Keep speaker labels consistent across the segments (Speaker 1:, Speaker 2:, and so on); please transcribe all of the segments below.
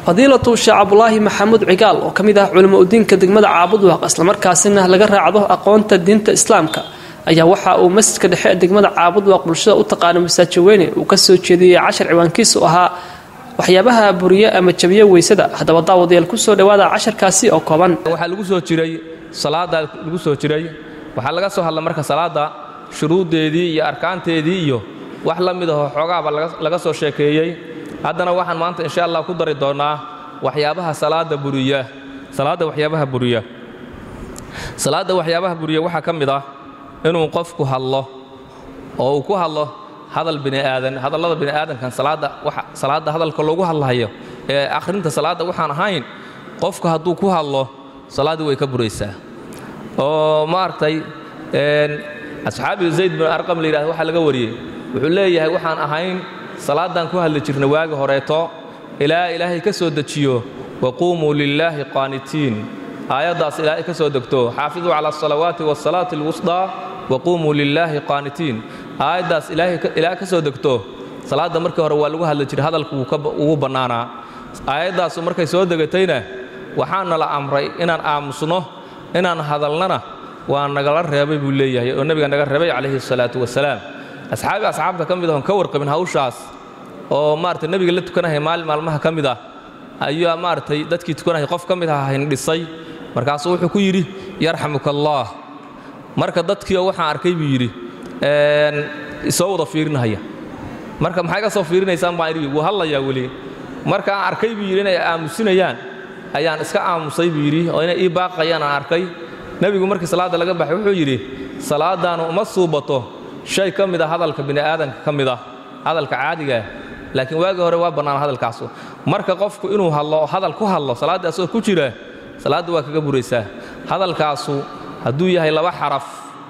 Speaker 1: fadiilatu sheekh cabdulaahi maxamuud cigaal oo ka mid ah culimo udiinka degmada caabudwaaq islamarkaasina laga raacdo aqoonta diinta islaamka ayaa waxa uu masjidka dhexe ee degmada caabudwaaq bulshada u taqaano masaaji weyne uu ka soo jeediyey cashar ciwaankiisu ahaa waxyaabaha buriye ama jabiye weysada haddaba daawadayaal kusoo dhawaada casharkaasi oo kooban
Speaker 2: waxaa lagu soo jiray salaada lagu soo jiray waxaa laga soo hadla marka salaada shuruuddeedii iyo arkaanteedii iyo wax la mid ahoo xoogaaba laga soo sheekeeyey haddana waxaan maanta insha allah ku dari doonnaa waxyaabaha salaada buriya salaadda waxyaabaha buriya salaadda waxyaabaha buriya waxaa ka mid ah inuu qofku hadlo oo uu ku hadlo hadal bini'aadan hadallada bini'aadankan salaadda waxa salaadda hadalka loogu hadlahayo ee akhrinta salaadda waxaan ahayn qofku hadduu ku hadlo salaaddii way ka buraysaa oo maaragtay asxaabi zayd bin arqam la yidhahdo waxaa laga wariyey wuxuu leeyahay waxaan ahayn salaaddaan ku hadli jirna waagi horeeto ilaa ilaahay ka soo dejiyo waquumuu lilaahi qaanitiin aayaddaas ilaahay ka soo degto xaafiduu cala asalawaati waasalaati alwusdaa waquumuu lilaahi qaanitiin aayaddaas ilaahay ka soo degto salaadda markii hore waa lagu hadli jiray hadalku ugu bannaanaa aayaddaasu markay soo degatayna waxaana la amray inaan aamusno inaan hadalnana waa nagala reebay buu leeyahay oo nebiga naga reebay calayhi salaatu wasalaam asxaabi asxaabta ka mid ahon ka warqabin hawshaas oo maaragtay nebiga la tukanahay maalin maalmaha ka mid ah ayaa maaragtay dadkii tukanahay qof ka mid ah hindhisay markaasuu wuxuu ku yidhi yarxamuka allaah marka dadkiioo waxaan arkay buu yidhi isoo wada fiirinahaya marka maxay ka soo fiirinaysaan baan idhi wuu hadlayaa weli marka aan arkay buu yidhi inay aamusinayaan ayaan iska aamusay buu yidhi oo inay ii baaqayaan aan arkay nebigu markii salaadda laga baxay wuxuu yidhi salaaddaanu uma suubato shay ka mid a hadalka bini'aadanka ka mid ah hadalka caadigaah laakiin waagii hore waa bannaan hadalkaasu marka qofku inuu hadlo hadal ku hadlo salaaddii asagoo ku jira salaadda waa kaga buraysaa hadalkaasu hadduu yahay laba xaraf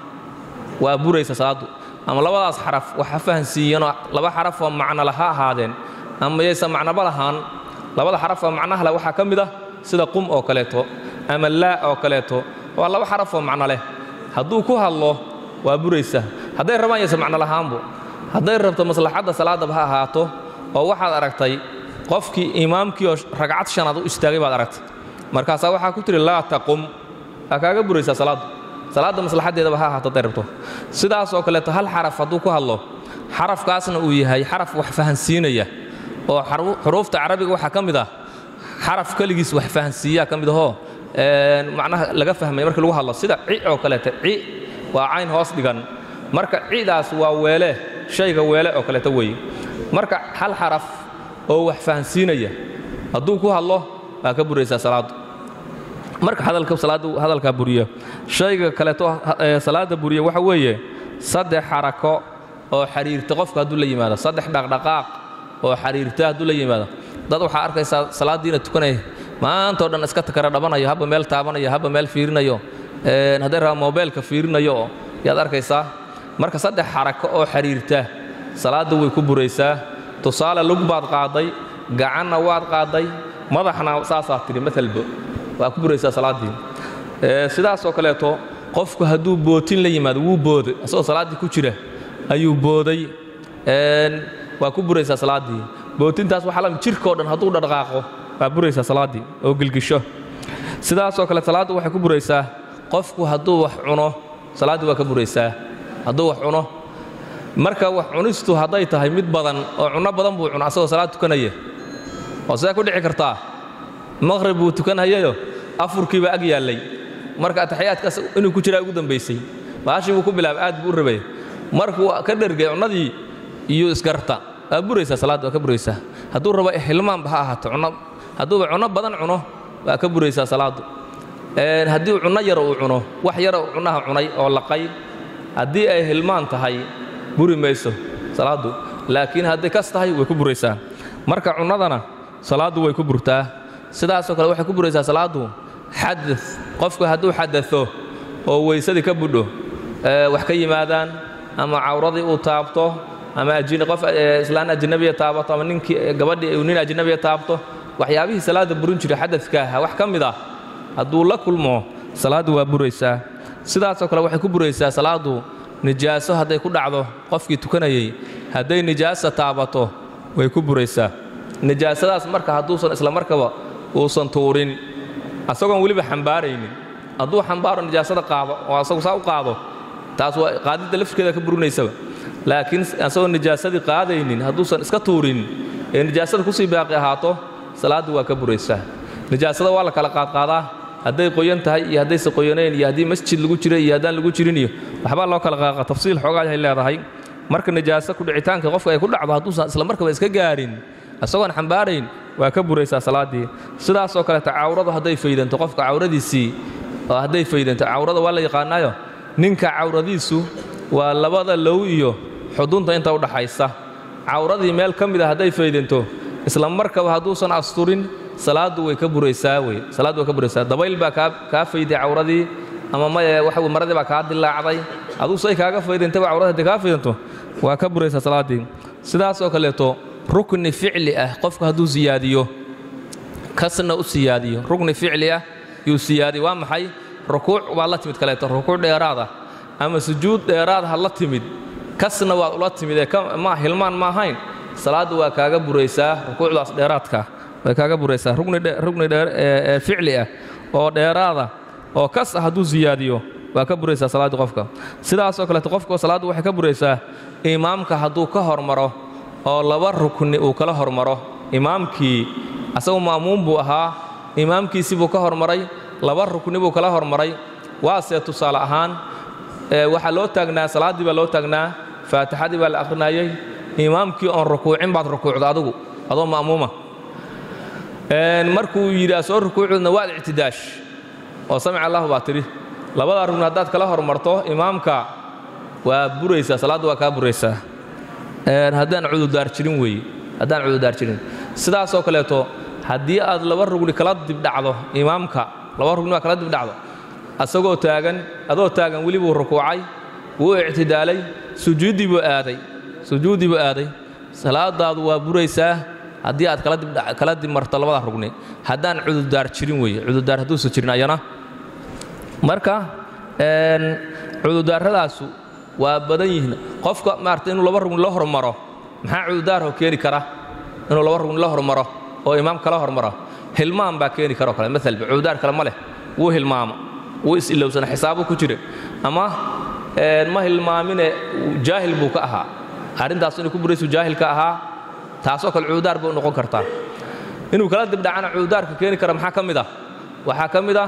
Speaker 2: waa buraysa salaaddu ama labadaas xaraf wax ha fahansiiyanoo laba xaraf oo macno laha ahaadeen ama yaysan macnoba lahaan labada xaraf oo macnaha leh waxaa ka mid ah sida qum oo kaleeto ama laa oo kaleeto waa laba xaraf oo macno leh hadduu ku hadlo waa buraysa hadday rabaan yaysan macno lahaanbu hadday rabto maslaxadda salaaddaba ha ahaato oo waxaad aragtay qofkii imaamkii oo ragcad shanaad u istaagay baad aragtay markaasaa waxaa ku tihi laa taqum waa kaaga buraysaa salaaddu salaadda maslaxaddeedaba ha ahaato hadday rabto sidaasoo kaleeto hal xaraf hadduu ku hadlo xarafkaasna uu yahay xaraf wax fahansiinaya oo xuruufta carabiga waxaa ka mid ah xaraf keligiis wax fahansiiyaa ka mid ahoo macnaha laga fahmaya markii lagu hadlo sida ci oo kaleeto ci waa cayn hoos dhigan marka cidaas waa weele shayga weele oo kaleeto weeye marka hal xaraf oo wax fahansiinaya hadduu ku hadlo waa ka buraysaa salaaddu marka hadalka salaaddu hadalkaa buriya shayga kaleeto salaadda buriya waxa weeye saddex xarako oo xiriirta qofka hadduu la yimaado saddex dhaqdhaqaaq oo xiriirta hadduu la yimaado dad waxaa arkaysaa salaaddiina tukanaya maantao dhan iska takara dhabanayo habba meel taabanayo habba meel fiirinayo hadday rabaa mobeelka fiirinayo oo yaad arkaysaa marka saddex xarako oo xiriirta salaadda way ku buraysaa tusaale lug baad qaaday gacanna waad qaaday madaxna saasaa tidhi maalba waa ku buraysaa salaaddii sidaasoo kaleeto qofku hadduu bootin la yimaado wuu booday asagoo salaaddii ku jira ayuu booday waa ku buraysaa salaaddii bootintaas waxaa lamid jirkao dhan hadduu dhaqaaqo waa buraysaa salaaddii oo gilgisho sidaasoo kale salaaddu waxay ku buraysaa qofku hadduu wax cuno salaaddii waa ka buraysaa hadduu wax cuno marka wax cunistu hadday tahay mid badan oo cunno badan buu cuno asagoo salaad tukanaya oo sidee ku dhici kartaa maqhrib buu tukanhayayo afurkiiba ag yaallay marka ataxiyaadkaas inuu ku jiraa ugu dambaysay baashii buu ku bilaabay aad buu u rabay markuu ka dhergay cunnadii iyo isgarta waa buraysaa salaadda waa ka buraysaa hadduu rabo hilmaanba ha ahaato cunno hadduuba cunno badan cuno waa ka buraysaa salaaddu haddii cunno yar uu cuno wax yara uu cunnaha cunay oo laqay haddii ay hilmaan tahay buri mayso salaaddu laakiin hadday kas tahay way ku buraysaa marka cunnadana salaaddu way ku burtaa sidaasoo kale waxay ku buraysaa salaaddu xada qofku hadduu xadao oo weysadii ka budho wax ka yimaadaan ama cawradii uu taabto ama qof islaan ajnabiya taabato ama ninkii gabadhii uu nin ajnabiya taabto waxyaabihii salaadda burin jiray xadadka aha wax ka mid ah hadduu la kulmo salaaddu waa buraysaa sidaasoo kale waxay ku buraysaa salaaddu nijaaso hadday ku dhacdo qofkii tukanayey hadday nijaasa taabato way ku buraysaa nijaasadaas marka hadduusan isla markaba uusan tuurin asagoon weliba xambaaraynin hadduu xambaaro nijaasada qaado oo asagu saa u qaado taas waa qaadidda laftirkeeda ka burinaysaba laakiin asagoo nijaasadii qaadaynin hadduusan iska tuurin ee nijaasada kusii baaqi ahaato salaaddii waa ka buraysaa nijaasada waa la kala qaadqaadaa hadday qoyan tahay iyo haddayse qoyanayn iyo haddii masjid lagu jira iyo haddaan lagu jirin iyo waxbaa loo kala qaaqa tafsiil xoogaa ay leedahay marka nijaaso kudhicitaanka qofka ay ku dhacdo hadduusan isla markaba iska gaarin isagoon xambaarayn waa ka buraysaa salaaddii sidaasoo kaleeta cawradu hadday faydanto qofka cawradiisii oo hadday faydanto cawrada waa la yaqaanaayo ninka cawradiisu waa labada low iyo xudunta inta u dhaxaysa cawradii meel ka mida hadday faydanto isla markaba hadduusan asturin salaaddu way ka buraysaa wey salaaddu way ka buraysaa dabayl baa kaa kaa fayday cawradii ama maye waxa wey maradii baa kaa dilaacday aduu say kaaga faydantaba cawrada hadday kaa faydanto waa ka buraysaa salaaddii sidaasoo kaleeto rukni ficli ah qofku hadduu siyaadiyo kasna u siyaadiyo rukni ficli ah yuu siyaadiyo waa maxay rukuuc baad la timid kaleeto rukuuc dheeraada ama sujuud dheeraad ha la timid kasna waad ula timid ee ma hilmaan ma ahayn salaaddu waa kaaga buraysaa rukuucdaas dheeraadka way kaaga buraysaa rugni ficli ah oo dheeraada oo kas ah hadduu siyaadiyo waa ka buraysaa salaaddii qofka sidaasoo kaleeto qofka salaaddu waxay ka buraysaa imaamka hadduu ka hormaro oo laba rukni uu kala hormaro imaamkii asagu ma'muum buu ahaa imaamkiisii buu ka hormaray laba rukni buu kala hormaray waase tusaale ahaan waxaa loo taagnaa salaaddii baa loo taagnaa faatixadii baa la akhrinayey imaamkii oon rukuucin baad rukuucda adugu adoo ma'muuma markuu yidhi soo rukuucdna waad ictidaash oo samica allahu baa tidhi labadaa rugni haddaad kala hormarto imaamka waa buraysaa salaaddu waa kaa buraysaa haddaan cududaar jirin weeye haddaan cududaar jirin sidaasoo kaleeto haddii aad laba rugni kala dibdhacdo imaamka laba rugni baa kala dibdhacdo asagoo taagan adoo taagan weli buu rukuucay wuu ictidaalay sujuuddii buu aaday sujuuddii buu aaday salaadaadu waa buraysaa haddii aad kala dibmarto labada rugni haddaan cududaar jirin weeye cududaar hadduusan jirin ayana marka cududaarradaasu waa badan yihiin qofka maarata inuu laba rugni la hormaro maxaa cududaarho keeni kara inuu laba rugni la hormaro oo imaam kala hormaro hilmaan baa keeni karoo kale maalba cududaar kale ma leh wuu hilmaamo wuu is-ilowsana xisaabu ku jira ama ma hilmaamine jaahil buu ka ahaa arrintaas inuu ku buraysu jaahil ka ahaa taasoo kale cududaar bay u noqon kartaa inuu kala dibdhacana cududaarka keeni kara maxaa ka mid ah waxaa ka mid ah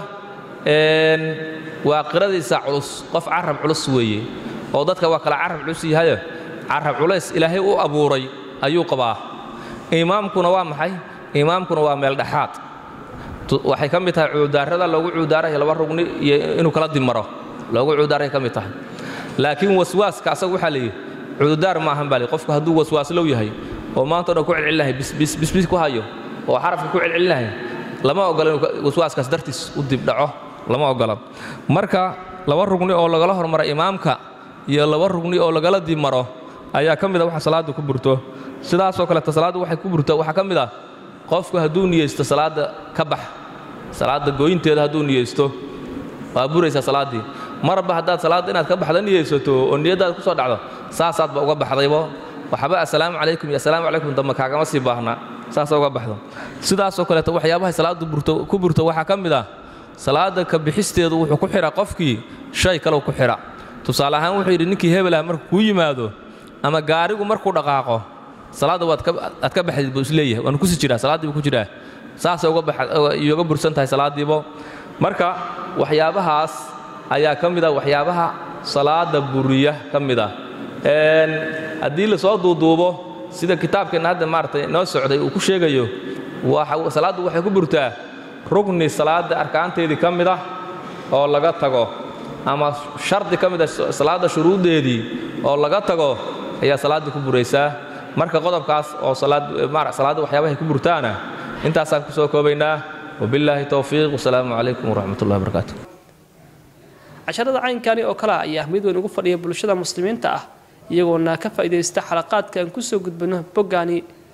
Speaker 2: waa qiradiisa culus qof carab culus weeye oo dadka waa kala carab culus yahayo carab culays ilaahay u abuuray ayuu qabaa imaamkuna waa maxay imaamkuna waa meel dhexaad waxay ka mid tahay cududaarada loogu cududaarayo laba rugni iyo inuu kala dimaro loogu cududaaray ka mid tahay laakiin waswaaska asaga waxaa layidhi cududaar ma ahan baa li qofku hadduu waswaaslow yahay oo maanta o dhan ku celcelinahay bisbis ku hayo oo xarafka ku celcelinahay lama ogola inuu waswaaskaas dartiis u dibdhaco lama ogola marka laba rugni oo lagala hormaro imaamka iyo laba rugni oo lagala dimaro ayaa ka mid a waxa salaadda ku burto sidaasoo kaleeta salaaddu waxay ku burto waxaa ka mid ah qofku hadduu niyeysto salaadda ka bax salaadda gooyinteeda hadduu niyeysto waa buraysaa salaaddii marba haddaad salaadda inaad ka baxda niyeysato oo niyaddaada ku soo dhacdo saasaadba uga baxdaybo waxba assalaamu calaykum iyo assalaamu calaykum dambe kaagama sii baahna saasa uga baxdo sidaasoo kaleeto waxyaabahay salaaddu burto ku burto waxaa ka mid ah salaadda ka bixisteedu wuxuu ku xidha qofkii shay kaleu ku xidha tusaale ahaan wuxuu yidhi ninkii hebelah markuu kuu yimaado ama gaarigu markuu dhaqaaqo salaadda waad aad ka baxdid buu isleeyahay waanu kusi jiraa salaaddii buu ku jiraa saasay uga bursan tahay salaaddiibo marka waxyaabahaas ayaa ka mid a waxyaabaha salaadda buriya ka mid ah haddii lasoo duuduubo sida kitaabkeenna hadda maaratay noo socday uu ku sheegayo salaaddu waxay ku burtaa rugni salaadda arkaanteedii ka mid ah oo laga tago ama shardi ka mid ah salaadda shuruuddeedii oo laga tago ayaa salaaddii ku buraysaa marka qodobkaas oo salaadda waxyaabahay ku burtaana intaasaan ku soo koobaynaa wabillaahi towfiiq wasalaamu calaykum waraxmat ullahi barakaatu
Speaker 1: casharada caynkani oo kale ayaa mid weyn ugu fadhiya bulshada muslimiinta ah iyagoona ka faa'iidaysta xalaqaadka aan kusoo gudbino boggaani